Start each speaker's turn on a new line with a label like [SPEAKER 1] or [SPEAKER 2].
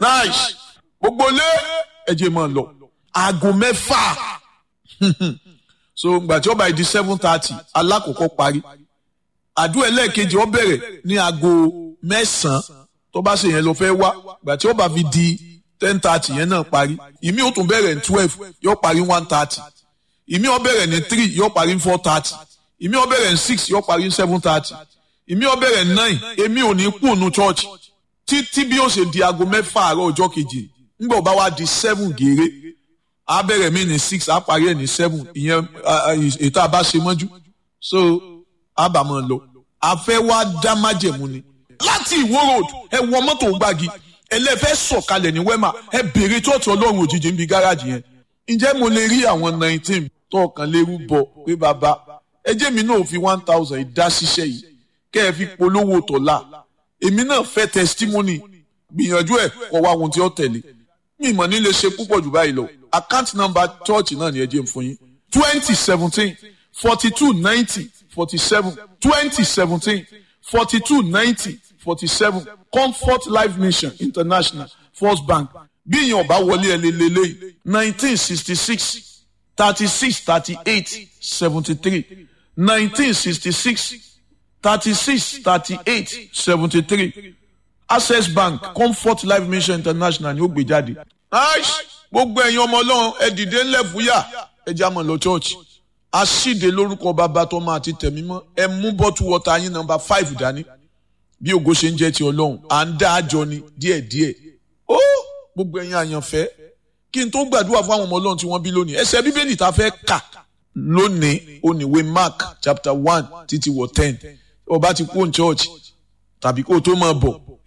[SPEAKER 1] nice gbogbo lé ẹjẹ máa lọ aago mẹ́fà so gbà tí ó bá di seven thirty alákòókò parí àdúrà ẹlẹ́ẹ̀kejì ó bẹ̀rẹ̀ ní aago mẹ́sàn-án tó bá ṣe yẹn lọ fẹ́ wá gbà tí ó bá fi di ten thirty yẹn náà parí ìmí ó tún bẹ̀rẹ̀ ní twelve yóò parí one thirty ìmí ó bẹ̀rẹ̀ ní three yóò parí ní four thirty ìmí ó bẹ̀rẹ̀ ní six yóò parí ní seven thirty ìmí ó bẹ̀rẹ̀ ní nine èmi ò ní kú ònú church títí bí ó ṣe di aago mẹ́fà àárọ̀ ọjọ́ kejì nígbà ó bá wá di seven gèrè á bẹ̀rẹ̀ mí ní six á parí ẹ̀ ní seven ìyẹn ètò àbá ṣe mọ́jú so á bà mọ́ lọ àfẹ́ wá dá májẹ̀mú ni láti ìwó road ẹ wọ mọ́tò gbági ẹlẹ́fẹ́ sọ̀kalẹ̀ ní wẹ́mà ẹ bèrè tọ́ọ̀tù ọlọ́run òjijì níbi gáràjì yẹn ǹjẹ́ mo lè rí àwọn nineteen tọ́ọ̀kan lérú bọ̀ pé bàbá ẹ jẹ́ mi náà fi one thousand ìdá ṣiṣẹ́ yìí kẹ́ ẹ fi polówó tọ̀la èmi náà fẹ́ testimony gbìyànjú ẹ̀ kọ́ wá ohun tí ó tẹ̀lé mi ìmọ̀ nílé ṣe púpọ̀ jù báyìí lọ account number church náà ni ẹ jẹ́ n fún yín twenty seventeen forty two ninety forty seven twenty seventeen forty two ninety forty seven comfort life mission international first bank bí ìyẹn ọba wọlé ẹ lélẹ́lẹ́yìí nineteen sixty six thirty six thirty eight seventy three nineteen sixty six thirty six thirty eight seventy three access bank comfort life mission international ni ó gbé jáde. gbogbo ẹ̀yin ọmọ ọlọ́run ẹ dìde ńlẹ̀ fúyà ẹ já mọ̀ lọ church aṣíde lórúkọ bàbá tọmọ àti tẹ̀mí mọ́ ẹ mú bọ́tù wọ́tà yín nọ́mbà five dání bí ògo ṣe ń jẹ́ ti ọlọ́run à ń dá àjọ ni díẹ̀díẹ̀ ó gbogbo ẹ̀yin àyànfẹ́ kí n tó gbàdúrà fún àwọn ọmọ ọlọ́run tí wọ́n bí lónìí ẹsẹ̀ bíbélì tá a fẹ́ kà lónìí oníwé mark chapter one títí wọ ten ó bá ti kú ní church tàbí kó o tó máa bọ̀